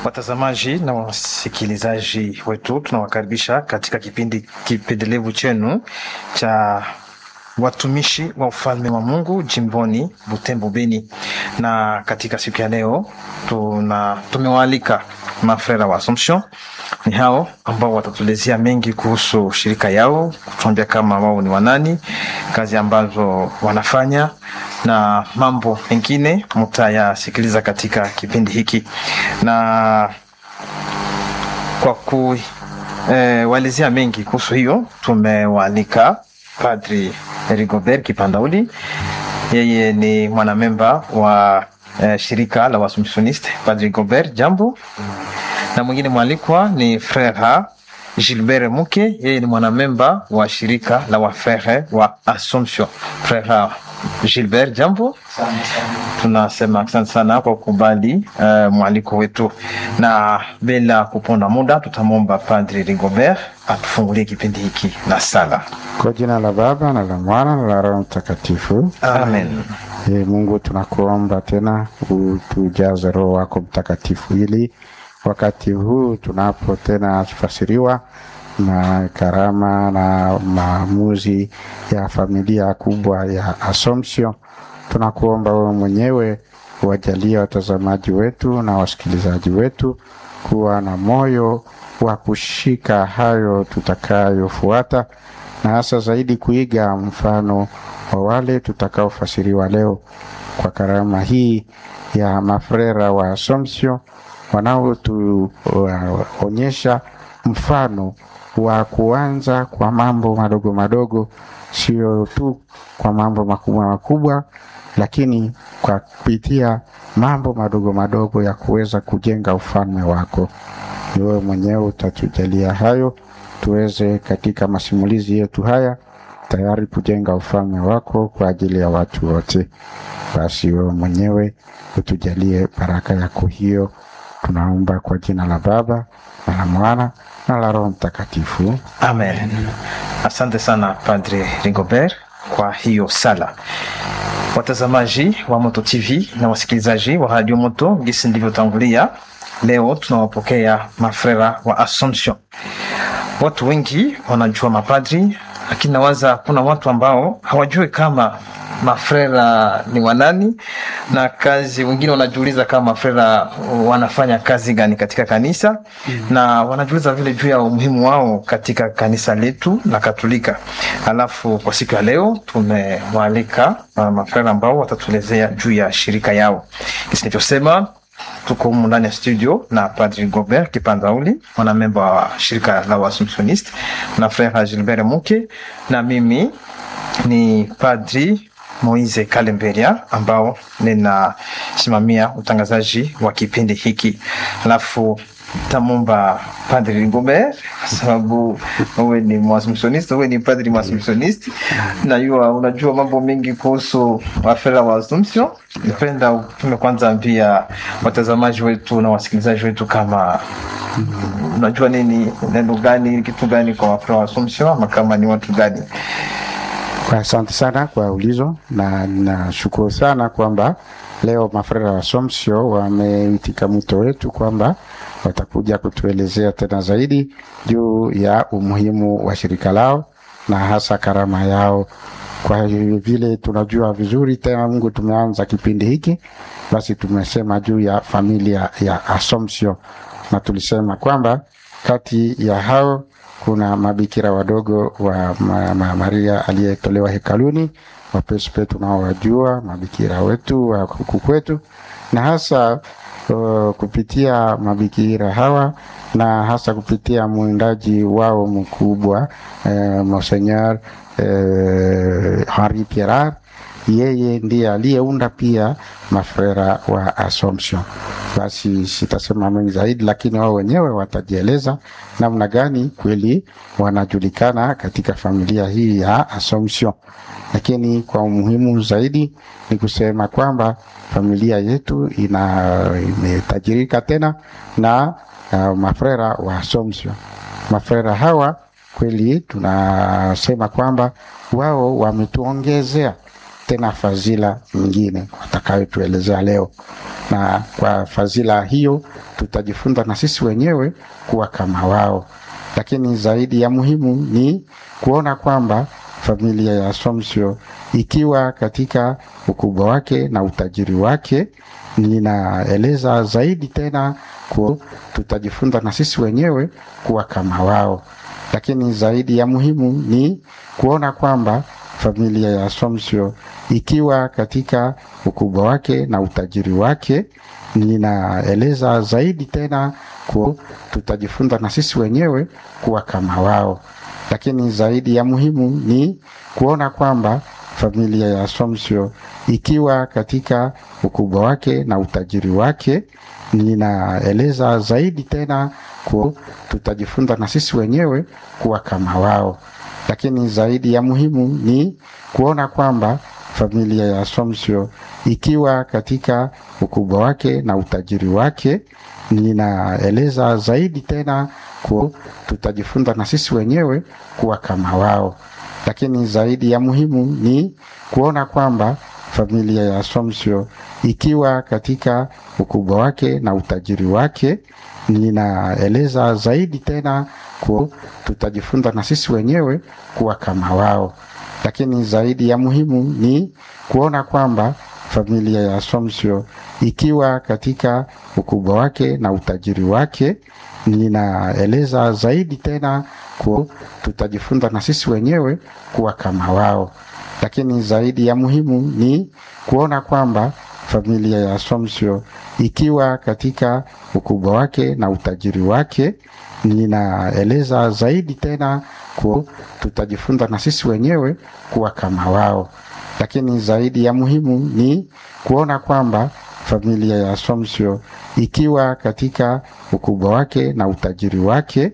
Watazamaji na wasikilizaji wetu, tunawakaribisha katika kipindi kipendelevu chenu cha watumishi wa ufalme wa Mungu jimboni Butembo Beni, na katika siku ya leo tuna tumewaalika mafrera wa Assumption. Ni hao ambao watatuelezea mengi kuhusu shirika yao, kutuambia kama wao ni wanani, kazi ambazo wanafanya na mambo mengine mtayasikiliza katika kipindi hiki, na kwa kuwaelezea eh, mengi kuhusu hiyo tumewaalika Padri Rigobert Kipandauli. Yeye ni mwanamemba wa eh, shirika la Waassumptioniste. Padri Rigobert, jambo. Na mwingine mwalikwa ni Frere Gilbert Muke, yeye ni mwanamemba wa shirika la wafere wa Assumption. Frere Gilbert, jambo. Tunasema asante sana kwa kukubali uh, mwaliko wetu, na bila kuponda muda tutamwomba Padri Rigobert atufungulie kipindi hiki na sala. Kwa jina la Baba na la Mwana na la Roho Mtakatifu, Amen. E, Mungu tunakuomba tena utujaze Roho wako Mtakatifu ili wakati huu tunapo tena fasiriwa na karama na maamuzi ya familia kubwa ya Assumption, tunakuomba wewe mwenyewe wajalie watazamaji wetu na wasikilizaji wetu kuwa na moyo wa kushika hayo tutakayofuata, na hasa zaidi kuiga mfano wa wale tutakaofasiriwa leo kwa karama hii ya mafrera wa Assumption wanaotuonyesha mfano wa kuanza kwa mambo madogo madogo, sio tu kwa mambo makubwa makubwa, lakini kwa kupitia mambo madogo madogo ya kuweza kujenga ufalme wako. Ni wewe mwenyewe utatujalia hayo, tuweze katika masimulizi yetu haya tayari kujenga ufalme wako kwa ajili ya watu wote. Basi wewe mwenyewe utujalie baraka yako hiyo, tunaomba kwa jina la Baba na la Mwana na la Roho Mtakatifu. Amen. Asante sana Padre Rigobert kwa hiyo sala. Watazamaji wa Moto TV na wasikilizaji wa Radio Moto, gisi ndivyotangulia, leo tunawapokea mafrera wa Assumption. Watu wengi wanajua mapadri, lakini nawaza kuna watu ambao hawajui kama mafrera ni wanani na kazi. Wengine wanajiuliza kama mafrera wanafanya kazi gani katika kanisa mm. na wanajiuliza vile juu ya umuhimu wao katika kanisa letu la Katolika. Alafu kwa siku ya leo tumewaalika uh, mafrera ambao watatuelezea juu ya shirika yao. Kisi nilivyosema tuko humu ndani ya studio na Padri Gobert Kipanzauli, mwanamemba wa shirika la Waassumptioniste na Frere Gilbert Muke, na mimi ni Padri Moise Kalemberia ambao ninasimamia utangazaji wa kipindi hiki. Alafu tamomba Padri Rigobert kwa sababu wewe ni Mwaassumptioniste, wewe ni padri Mwaassumptioniste, najua unajua mambo mengi kuhusu wafera wa Assumption. Napenda utume kwanza ambia watazamaji wetu na wasikilizaji wetu kama unajua nini, neno gani, kitu gani kwa wafera wa Assumption, ama kama ni watu gani? Asante sana kwa ulizo na nashukuru sana kwamba leo mafrera wa Assumption wameitika mwito wetu kwamba watakuja kutuelezea tena zaidi juu ya umuhimu wa shirika lao na hasa karama yao. Kwa vile tunajua vizuri tena, Mungu, tumeanza kipindi hiki, basi tumesema juu ya familia ya Assumption na tulisema kwamba kati ya hao kuna mabikira wadogo wa ma, ma, Maria aliyetolewa hekaluni, wapespe tunaowajua mabikira wetu wa huku kwetu, na hasa uh, kupitia mabikira hawa na hasa kupitia mwindaji wao mkubwa uh, Monseigneur uh, Henri Pierrat, yeye ndiye aliyeunda pia mafrera wa Assumption. Basi sitasema mengi zaidi, lakini wao wenyewe watajieleza namna gani kweli wanajulikana katika familia hii ya Assumption. Lakini kwa umuhimu zaidi ni kusema kwamba familia yetu ina imetajirika tena na uh, mafrera wa Assumption. Mafrera hawa kweli tunasema kwamba wao wametuongezea tena fadhila nyingine watakayotuelezea leo, na kwa fadhila hiyo tutajifunza na sisi wenyewe kuwa kama wao. Lakini zaidi ya muhimu ni kuona kwamba familia ya Assumption ikiwa katika ukubwa wake na utajiri wake, ninaeleza zaidi tena ku, tutajifunza na sisi wenyewe kuwa kama wao. Lakini zaidi ya muhimu ni kuona kwamba familia ya Assumption ikiwa katika ukubwa wake na utajiri wake, ninaeleza zaidi tena ku, tutajifunza na sisi wenyewe kuwa kama wao. Lakini zaidi ya muhimu ni kuona kwamba familia ya Assumption ikiwa katika ukubwa wake na utajiri wake, ninaeleza zaidi tena ku, tutajifunza na sisi wenyewe kuwa kama wao. Lakini zaidi ya muhimu ni kuona kwamba familia ya Assumption ikiwa katika ukubwa wake na utajiri wake, ninaeleza zaidi tena ku, tutajifunza na sisi wenyewe kuwa kama wao. Lakini zaidi ya muhimu ni kuona kwamba familia ya Assumption ikiwa katika ukubwa wake na utajiri wake, ninaeleza zaidi tena ku, tutajifunza na sisi wenyewe kuwa kama wao. Lakini zaidi ya muhimu ni kuona kwamba familia ya Assumption ikiwa katika ukubwa wake na utajiri wake, ninaeleza zaidi tena ku, tutajifunza na sisi wenyewe kuwa kama wao. Lakini zaidi ya muhimu ni kuona kwamba familia ya Assumption ikiwa katika ukubwa wake na utajiri wake, ninaeleza zaidi tena ku, tutajifunza na sisi wenyewe kuwa kama wao. Lakini zaidi ya muhimu ni kuona kwamba familia ya Assumption ikiwa katika ukubwa wake na utajiri wake,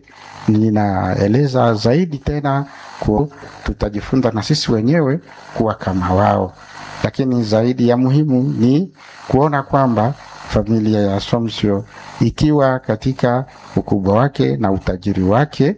ninaeleza zaidi tena ku, tutajifunza na sisi wenyewe kuwa kama wao. Lakini zaidi ya muhimu ni kuona kwamba familia ya Assumption ikiwa katika ukubwa wake na utajiri wake,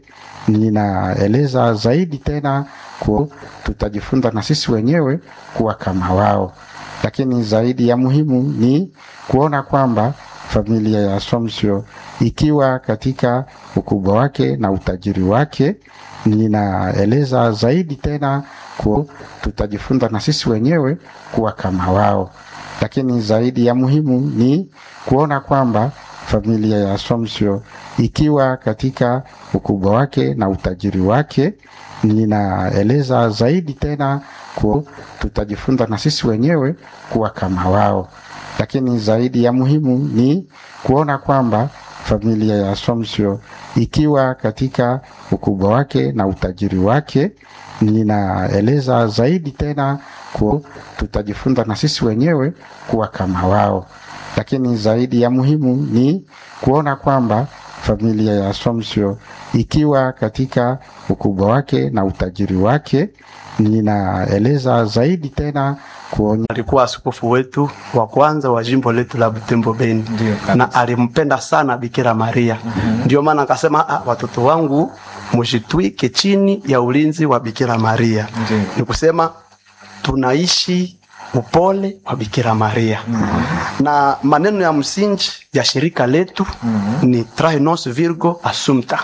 ninaeleza zaidi tena ku, tutajifunza na sisi wenyewe kuwa kama wao. Lakini zaidi ya muhimu ni kuona kwamba familia ya Assumption ikiwa katika ukubwa wake na utajiri wake, ninaeleza zaidi tena ku, tutajifunza na sisi wenyewe kuwa kama wao. Lakini zaidi ya muhimu ni kuona kwamba familia ya Assumption ikiwa katika ukubwa wake na utajiri wake, ninaeleza zaidi tena ku, tutajifunza na sisi wenyewe kuwa kama wao. Lakini zaidi ya muhimu ni kuona kwamba familia ya Assumption ikiwa katika ukubwa wake na utajiri wake, ninaeleza zaidi tena ku, tutajifunza na sisi wenyewe kuwa kama wao. Lakini zaidi ya muhimu ni kuona kwamba familia ya Assumption ikiwa katika ukubwa wake na utajiri wake, ninaeleza zaidi tena kuonya alikuwa askofu wetu wa kwanza wa jimbo letu la Butembo Beni, Ndiyo, kabisa. na alimpenda sana Bikira Maria. Ndio maana akasema, "Ah, watoto wangu mshitwike chini ya ulinzi wa Bikira Maria. Ndiyo. Ni kusema tunaishi upole wa Bikira Maria na maneno ya msingi ya shirika letu ni trae nos virgo assumpta,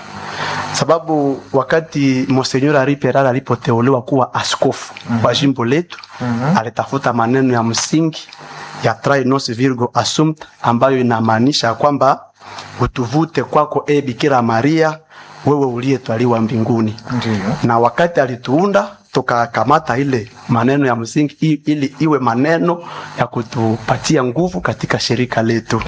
sababu wakati Monsenyor Henri Peral alipoteuliwa kuwa askofu wa jimbo letu alitafuta maneno ya msingi ya trae nos virgo assumpta ambayo inamaanisha kwamba utuvute kwako e Bikira Maria, wewe uliyetwaliwa mbinguni Ndiyo. na wakati alituunda tukakamata ile maneno ya msingi i- ili iwe maneno ya kutupatia nguvu katika shirika letu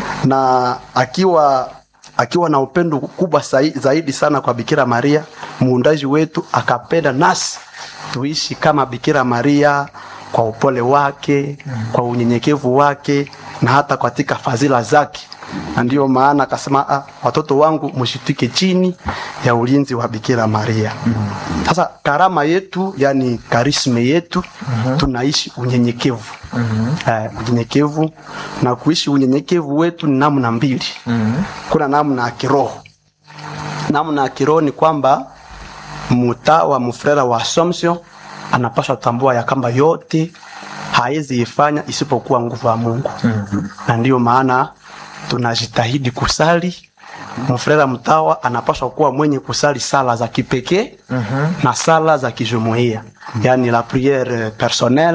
na akiwa akiwa na upendo kubwa sai- zaidi sana kwa Bikira Maria muundaji wetu akapenda nasi tuishi kama Bikira Maria kwa upole wake kwa unyenyekevu wake na hata katika fadhila zake na ndiyo maana akasema ah, watoto wangu mshitike chini ya ulinzi wa Bikira Maria. Sasa karama yetu, yani karisme yetu, tunaishi unyenyekevu eh, unyenyekevu na kuishi unyenyekevu wetu ni namna mbili. Kuna namna ya kiroho. Namna ya kiroho ni kwamba mtawa mfrera wa Assumption anapaswa tambua ya kwamba yote hawezi ifanya isipokuwa nguvu ya Mungu na ndiyo maana tunajitahidi kusali mfrera mtawa anapaswa kuwa mwenye kusali sala za kipekee na sala za kijumuia yani la priere personnelle